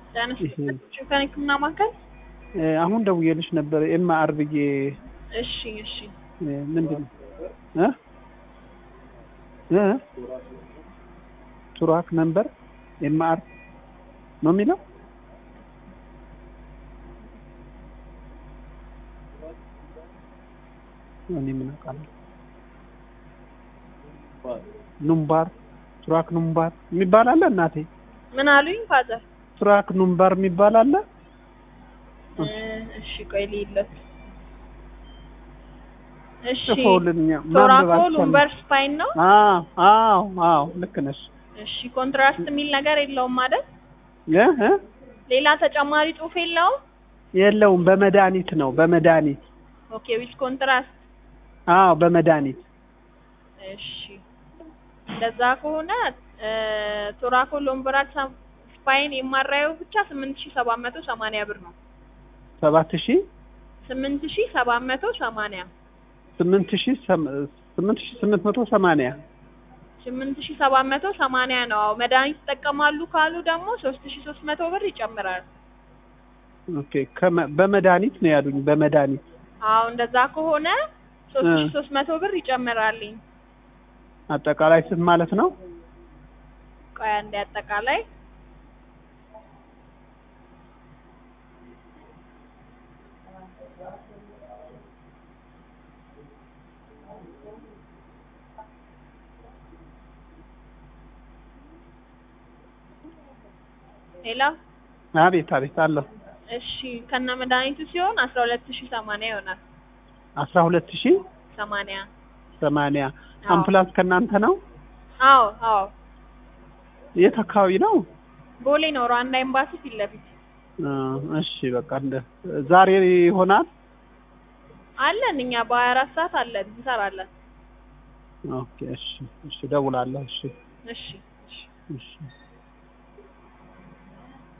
ዳንስ ህክምና ማዕከል እ አሁን ደውዬልሽ ነበር ኤምአር ብዬ እሺ እሺ እ ምንድን ነው እ እ ቱራክ ነምበር ኤምአር ነው የሚለው እኔ ምን አውቃለሁ ኑምባር ቱራክ ኑምባር የሚባል አለ እናቴ ምን አሉኝ ፋዘር ቱራክ ኑምባር የሚባል አለ እ እሺ ቆይ ልይለት እሺ ጽፎልኛ ቶራኮ ሉምበር ስፓይን ነው አዎ አዎ አዎ ልክ ነሽ እሺ ኮንትራስት የሚል ነገር የለውም ማለት እ እ ሌላ ተጨማሪ ጽሁፍ የለውም የለውም በመድኃኒት ነው በመድኃኒት ኦኬ ዊዝ ኮንትራስት አዎ በመድኃኒት እሺ እንደዛ ከሆነ ቶራኮ ሎምበራል ስፓይን የማራየው ብቻ ስምንት ሺ ሰባት መቶ ሰማንያ ብር ነው ሰባት ሺ ስምንት ሺ ሰባት መቶ ሰማንያ ስምንት ሺ ስምንት ሺ ስምንት መቶ ሰማንያ ስምንት ሺ ሰባት መቶ ሰማንያ ነው አዎ መድኃኒት ይጠቀማሉ ካሉ ደግሞ ሶስት ሺ ሶስት መቶ ብር ይጨምራል ኦኬ ከመ በመድኃኒት ነው ያሉኝ በመድኃኒት አዎ እንደዛ ከሆነ ሶስት ሺ ሶስት መቶ ብር ይጨምራልኝ አጠቃላይ ስንት ማለት ነው ቆይ አንዴ አጠቃላይ ሌላ አቤት አቤት አለሁ እሺ ከነ መድኃኒቱ ሲሆን አስራ ሁለት ሺ ሰማንያ ይሆናል አስራ ሁለት ሺ ሰማንያ ሰማንያ አዎ። አምቡላንስ ከእናንተ ነው አዎ አዎ የት አካባቢ ነው ቦሌ ነው ሩዋንዳ ኤምባሲ ፊት ለፊት እ እሺ በቃ እንደ ዛሬ ይሆናል አለን እኛ በሀያ አራት ሰዓት አለን እንሰራለን ኦኬ እሺ እሺ እደውላለሁ እሺ እሺ እሺ እሺ